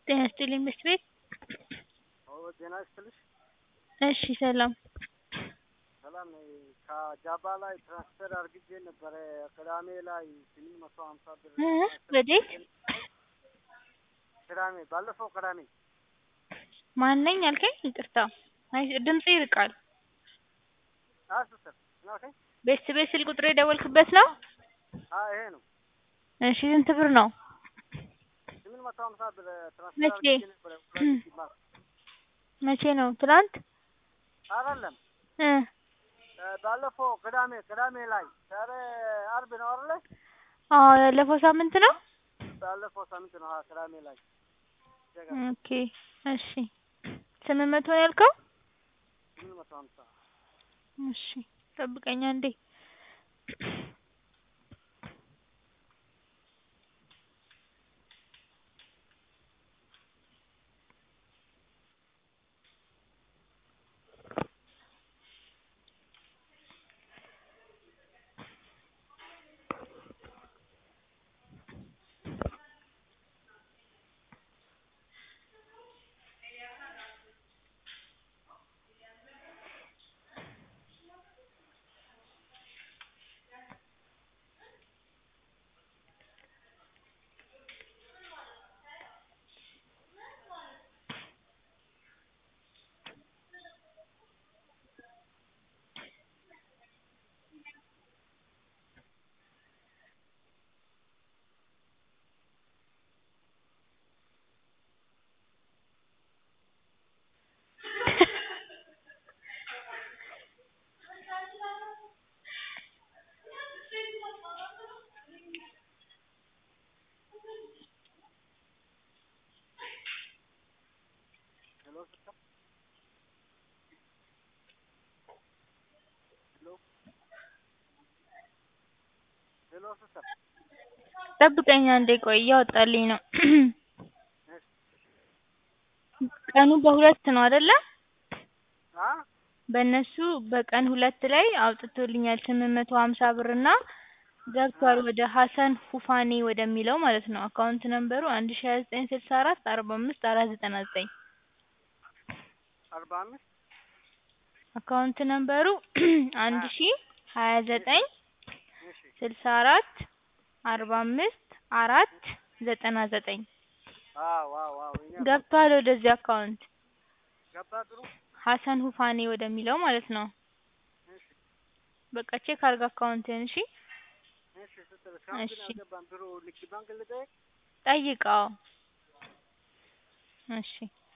ጤና ይስጥልኝ ምሽት ቤት ጤና ይስጥልሽ። እሺ ሰላም ሰላም ነኝ። ከጃባ ላይ ትራንስፈር አርግቼ ነበረ ቅዳሜ ላይ ስምንት መቶ ሀምሳ ብር እ ወዴት ቅዳሜ ባለፈው ቅዳሜ ማን ነኝ አልከኝ? ይቅርታ አይ ድምጽህ ይርቃል። አስር ምን አልከኝ? ቤት ቤት ስልክ ቁጥር የደወልክበት ነው? አዎ ይሄ ነው። እሺ ስንት ብር ነው? ስምንት መቶ ሀምሳ ብር ትራንስፈር መቼ? አርግቼ ነበረ ሁለት ሺህ ባር መቼ ነው? ትናንት አይደለም እ ባለፈው ቅዳሜ ቅዳሜ ላይ ዛሬ አርብ ነው አይደለ? አዎ ያለፈው ሳምንት ነው። ባለፈው ሳምንት ነው አዎ ቅዳሜ ላይ ኦኬ እሺ ስምንት መቶ ነው ያልከው? ስምንት መቶ ሀምሳ እሺ ጠብቀኝ አንዴ ሄሎ ሲስተር ሄሎ ሄሎ ሲስተር ጠብቀኝ አንዴ ቆይ እያወጣልኝ ነው። ቀኑ በሁለት ነው አይደለ? አ በእነሱ በቀን ሁለት ላይ አውጥቶልኛል ስምንት መቶ ሀምሳ ብር እና ገብቷል ወደ ሀሰን ሁፋኔ ወደሚለው ማለት ነው። አካውንት ነምበሩ አንድ ሺ ሀያ ዘጠኝ ስልሳ አራት አርባ አምስት አራት ዘጠና ዘጠኝ አርባ አምስት አካውንት ነምበሩ አንድ ሺ ሀያ ዘጠኝ እሺ ስልሳ አራት አርባ አምስት አራት ዘጠና ዘጠኝ አዎ አዎ አዎ እኛ ገብቷል ወደዚህ አካውንት ገባ ጥሩ ሀሰን ሁፋኔ ወደሚለው ማለት ነው። እሺ በቃ ቼክ አድርግ አካውንትህን እሺ። እሺ ሲስተር እስካሁን ግን እሺ። አልገባም ብሩ ንግድ ባንክ ልጠይቅ ጠይቀው። እሺ